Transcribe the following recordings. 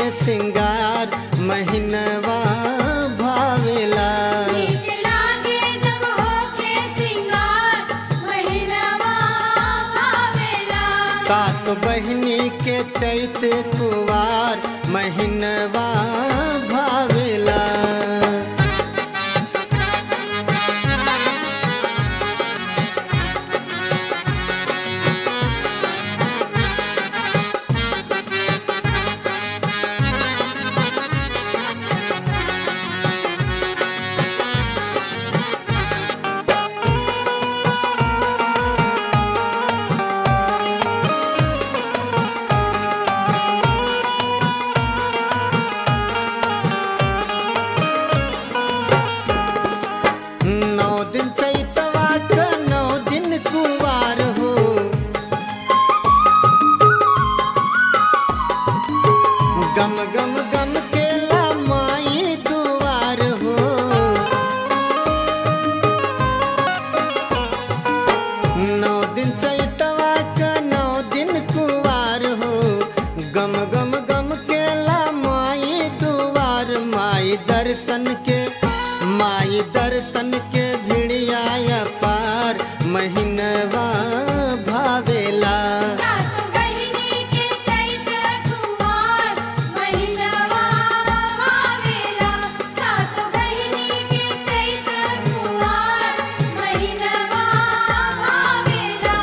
सिंगार महीनवा भावेला नीक लागे जब होके सिंगार महिनवा भावेला सात बहिनी के चैत कुवार महीनवा भावेला नौ दिन चैतवा क नौ दिन कुवार हो गम गम गम के ला माई दुआर हो नौ दिन चैतवा क नौ दिन कुवार हो गम गम गम के ला माई दुआर माई दर्शन के माई दर्शन के भिड़िया पार महीनवा भावेला सात बहिनी के चैत कुमार महिनवा भावेला सात बहिनी के चैत कुमार महिनवा भावेला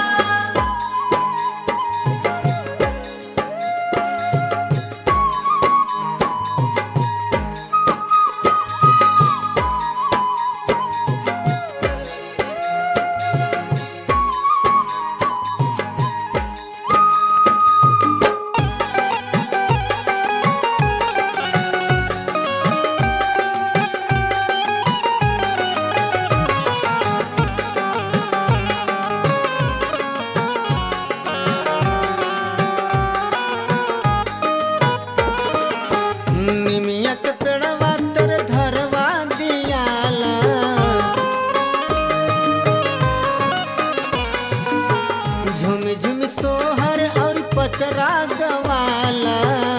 निमियक पेड़वा तर धरवा दियाला झुम झुम सोहर और पचरा गवाला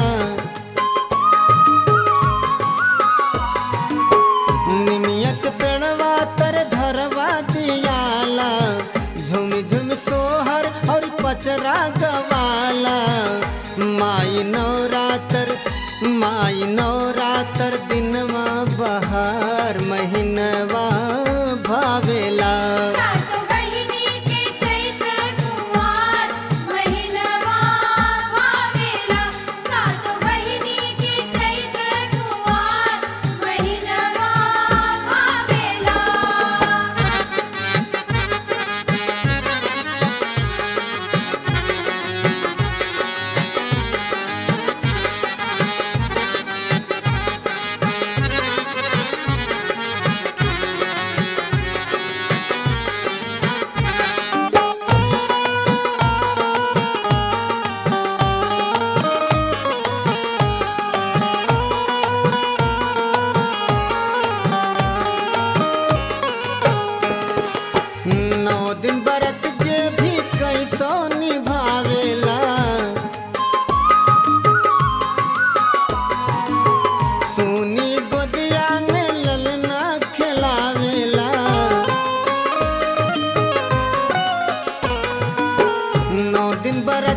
निमियक पेड़वा तर धरवा दियाला झुम झुम सोहर और पचरा गवाला माई नवरातर माई नवरातर दिनवा बहार महीनवा भावेला सात बहिनी के चैत कुमार महिनवा भावेला सात बहिनी के चैत कुमार महिनवा भावेला नौ दिन बरत जे भी कैसो निभावेला सोनी गोदिया में ललना खिलावेला नौ दिन बरत